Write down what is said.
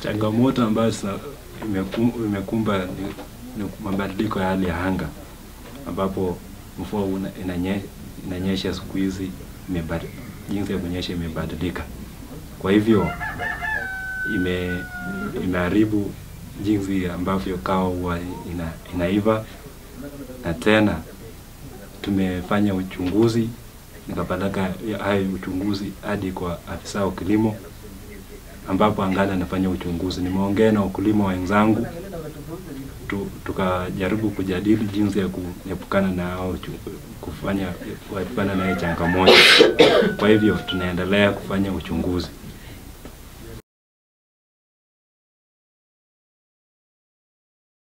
Changamoto ambayo zina- imeku- imekumba ni, ni mabadiliko ya hali ya anga ambapo mvua una- inanye, inanyesha siku hizi imebadi- jinsi ya kunyesha imebadilika. Kwa hivyo ime imeharibu jinsi ambavyo kahawa huwa ina, inaiva na tena tumefanya uchunguzi nikapeleka hayo uchunguzi hadi kwa afisa wa kilimo ambapo angali anafanya uchunguzi. Nimeongea na wakulima wenzangu tu, tukajaribu kujadili jinsi ya kuepukana na hao uchu- kufanya kuepukana na hiyo changamoto. Kwa hivyo tunaendelea kufanya uchunguzi.